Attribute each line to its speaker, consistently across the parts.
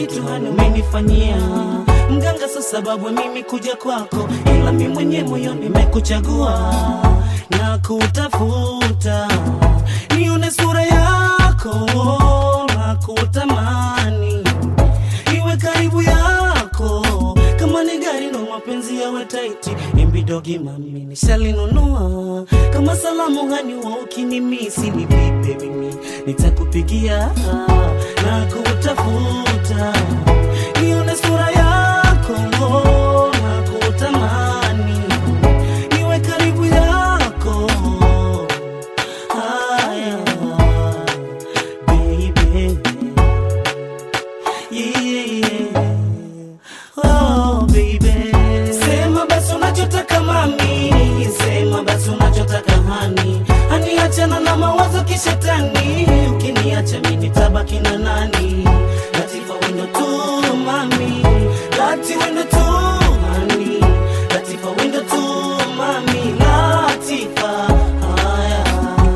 Speaker 1: kitu hani umenifanyia mganga, so sababu ya mimi kuja kwako, ila mi mwenye moyo nimekuchagua na kutafuta, nione sura yako na kutamani iwe karibu yako kama ni gari ndo mapenzi yawe taiti imbidogi mami nishalinunua kama salamu hani wa ukinimisi ni vipe mimi nitakupigia na kutafuta nione sura yako na kutamani niwe karibu yako haya baby Yeah. Oh, baby. Sema basi unachotaka mami, sema basi unachotaka hani, hani achana na mawazo kishetani, ukiniacha mimi nitabaki na nani? Latifa wendo tu mami, lati wendo tu hani, Latifa wendo tu mami, Latifa haya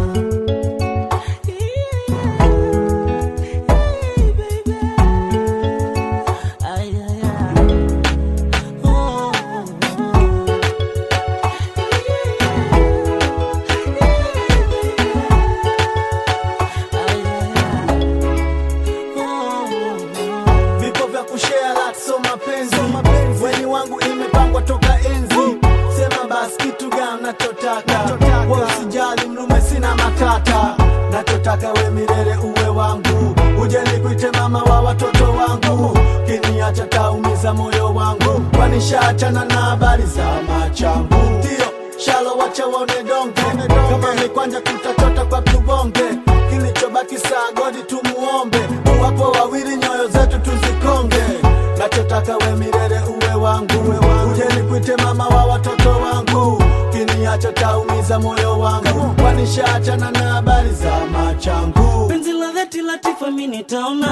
Speaker 2: vipo vya kushare lati so mapenzi weni wangu imepangwa toka enzi sema basi kitu gani nachotaka we usijali mlume sina matata nachotaka we milele uwe wangu uje nikuite mama wa watoto wangu kiniacha taumiza moyo wangu kwanishaachana na habari za machangu ndio shalo wacha waone donge kama mikwanja tutachota kwa tubonge kilichobaki saa godi tumuombe wapo wawili nyoyo zetu tuzikonge nachotaka we milele uwe wangu uje nikuite mama wa watoto wangu kiniacha taumiza moyo wangu kwanishaachana na habari za machangu
Speaker 1: penzi la dhati Latifa mi nitaona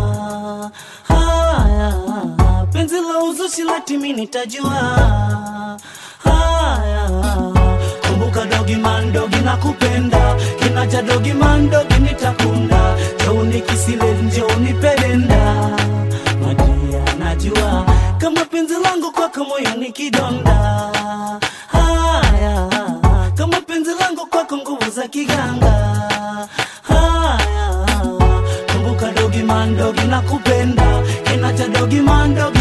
Speaker 1: haya, penzi la uzushi lati mi nitajua haya. Kumbuka dogi man dogi na kupenda kinaja dogi man dogi nitakunda jauni kisile njauni pedenda majia najua kama penzi langu kwako moyo ni kidonda haya kama penzi langu kwako nguvu za kiganga haya kumbuka dogi man dogi na kupenda kinacha dogi man dogi